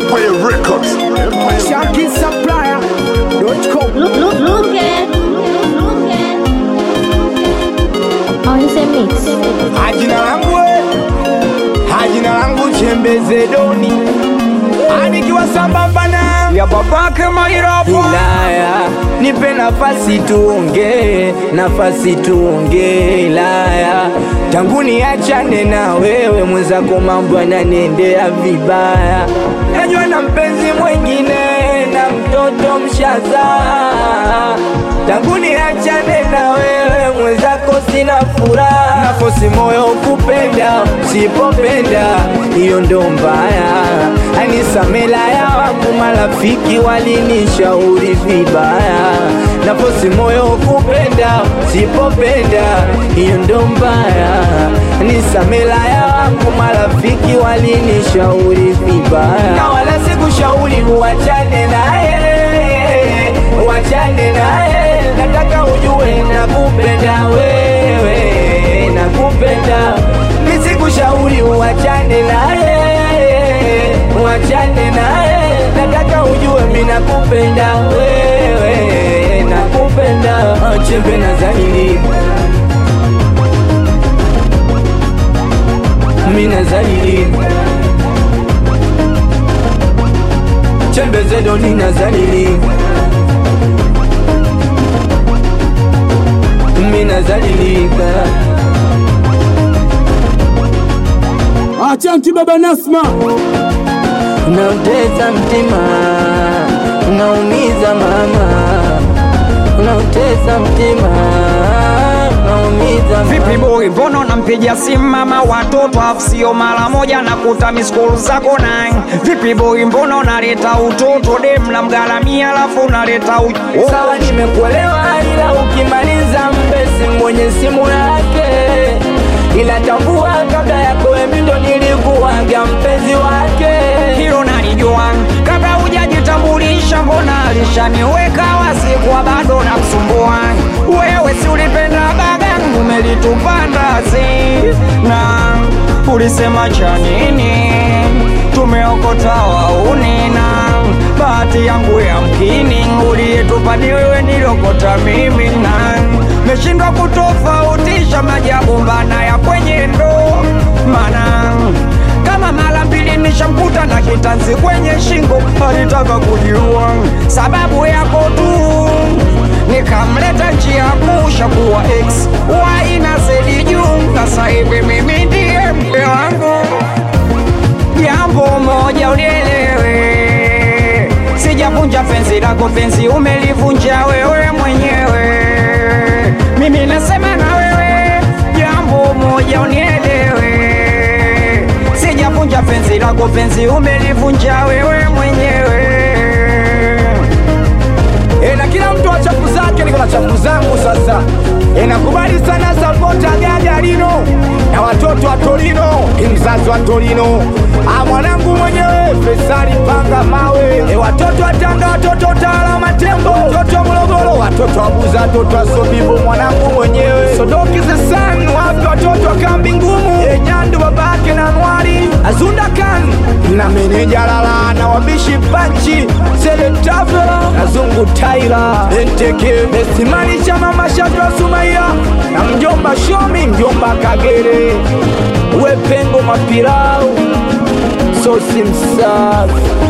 Empire Records. Empire Shanky Supplier.com. Look, look, look at, look at. On the mix. Jina langu we, jina langu Chembeze Doni, anikiwa sambamba na ya babake Mairapo. Ilaya, nipe nafasi tuongee, nafasi tuongee. Ilaya, tangu niachane na wewe mwenzako, mambo yananiendea vibaya. Najua na mpenzi mwengine na mtoto mshazaa tangu niachane na wewe mwenzako sina furaha, nafosi moyo kupenda, usipopenda hiyo ndo mbaya. Anisamela ya wangu marafiki walinishauri vibaya, nafosi moyo kupenda, usipopenda hiyo ndo mbaya. Anisamela ya wangu marafiki walinishauri vibaya, na wala sikushauri uachane naye wachane naye, nataka ujue nakupenda wewe, nakupenda. Nisikushauri uachane naye, wachane naye, nataka ujue mimi nakupenda wewe, nakupenda. Chembe na zalili mimi na zalili chembe zedoni na zalili mina zalilika Achanti baba Nasma, unauteza mtima unaumiza mama unauteza mtima unaumiza Vipi boy, mbona unampigia simu mama watoto afu sio mara moja nakuta miskolu zako nine? Vipi boy, mbona unaleta utoto dem la mgaramia alafu unaleta u... oh. sawa nimekuelewa ila ukimaliza mbesi mwenye simu yake ila tambua kabla yako mimi ndo nilikuwaga mpenzi wake Hilo nalijua kabla hujajitambulisha, mbona alishaniweka wazi kwa bado na kusumbua wewe, si ulipenda bagangu umelitupanda zi na ulisema cha nini? Tumeokota wauni na bahati yangu ya mkini, uliyetupa ni wewe, niliokota mimi na meshindwa kutofautisha majabu mbana ya kwenye ndo mana kama mara mbili nishamkuta na kitanzi kwenye shingo, alitaka kujiua sababu yako tu, nikamleta njia kusha kuwa ex y na zedi juu. Sasa hivi mimi ndiye mke wangu, jambo moja ulielewe, sijavunja penzi lako, penzi umelivunja wewe mwenyewe. Mimi nasema na wewe, jambo moja unielewe, sijavunja penzi lako, penzi umelivunja wewe mwenyewe. e, na kila mtu wa chafu zake, niko na chafu zangu sasa. E, nakubali sana sapota Gagarino na watoto wa Torino, mzazi wa Torino, ah, mwanangu mwenyewe Fesari panga mawe, e, watoto wa Tanga, watoto Tala Matembo, watoto wa Morogoro, watoto wa Buza, watoto wa Sobibo, mwanangu mwenyewe Sodoki Zesan, wapi watoto wa kambi ngumu, e, Nyandu babake na Nwari, Azunda Kan na meneja Lala na wabishi Panchi, Sele Tavela na Zungu Taira, Enteke Esimani Chama Mashato wa Sumaiya na mjomba Shomi, mjomba Kagere, Wepengo Mapirau, Sosi Msafi